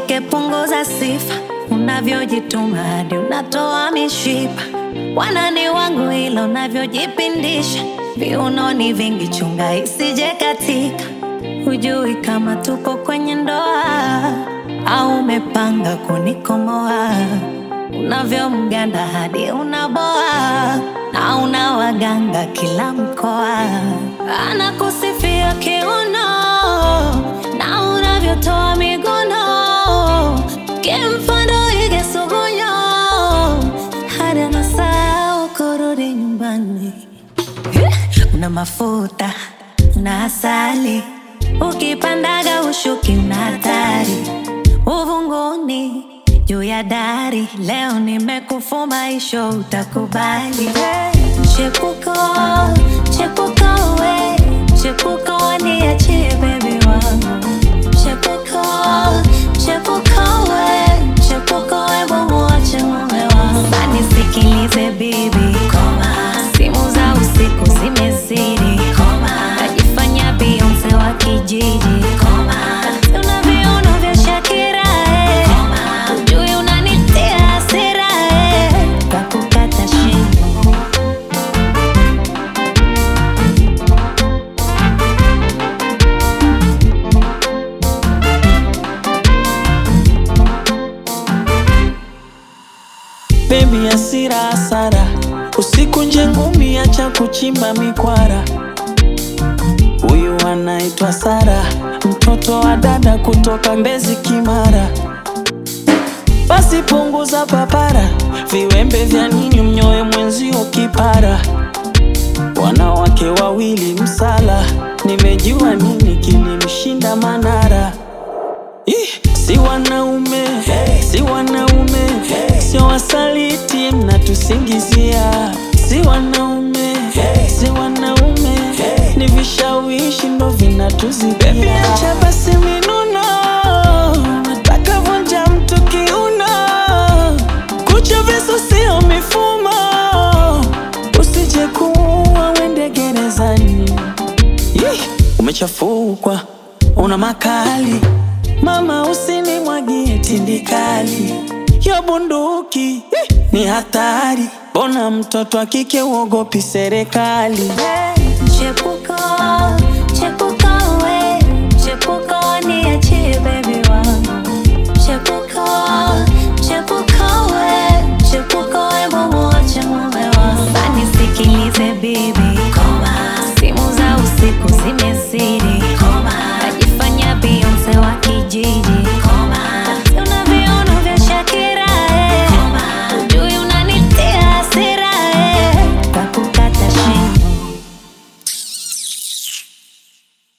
Usishuke, punguza sifa, unavyojituma hadi unatoa mishipa. Wanani wangu ila unavyojipindisha, viunoni vingi, chunga isije katika. Hujui kama tupo kwenye ndoa au umepanga kunikomoa. Unavyomganda hadi unaboa na una waganga kila mkoa, anakusifia kiuno na unavyotoa miguno, kimfano ige sugunyo hadi anasahau kurudi nyumbani. Una mafuta na asali, ukipandaga ushuki una hatari. Uvunguni juu ya dari, leo nimekufuma isho utakubali. Chepuko, chepuko we, chepuko niachie baby wangu. Chepuko, chepuko we, chepuko we mwache mume wangu. Nisikilize bibi, koma, simu za usiku zimezidi, koma, najifanya Beyonce wa kijiji, koma, una viuno vya Shakira, eh, koma, ujui unanitia hasira, eh, kakukata shingo Baby hasira hasara, usiku nje ngumi, acha kuchimba mikwara. Huyu anaitwa Sara, mtoto wa dada kutoka Mbezi Kimara. Basi punguza papara, viwembe vya nini mnyoe mwenzio kipara. Wanawake wawili msala, nimejua nini kilimshinda Manara. Ih, si wanaume si wanaume sio wasaliti mnatusingizia si wanaume si wanaume ni vishawishi ndo vinatuzidia Baby, acha basi minuno nataka vunja mtu kiuno kucha visu sio mifumo usije kuua wende gerezani Yeh, umechafukwa una makali mama usinimwagie tindikali yo bunduki eh, ni hatari bona mtoto wa kike uogopi serikali Chepuko, chepuko we, chepuko niachie baby wangu. Chepuko, chepuko we, chepuko we mwache mume wangu. Nisikilize bibi, koma, simu za usiku zimezidi, koma, najifanya Beyonce wa kijiji,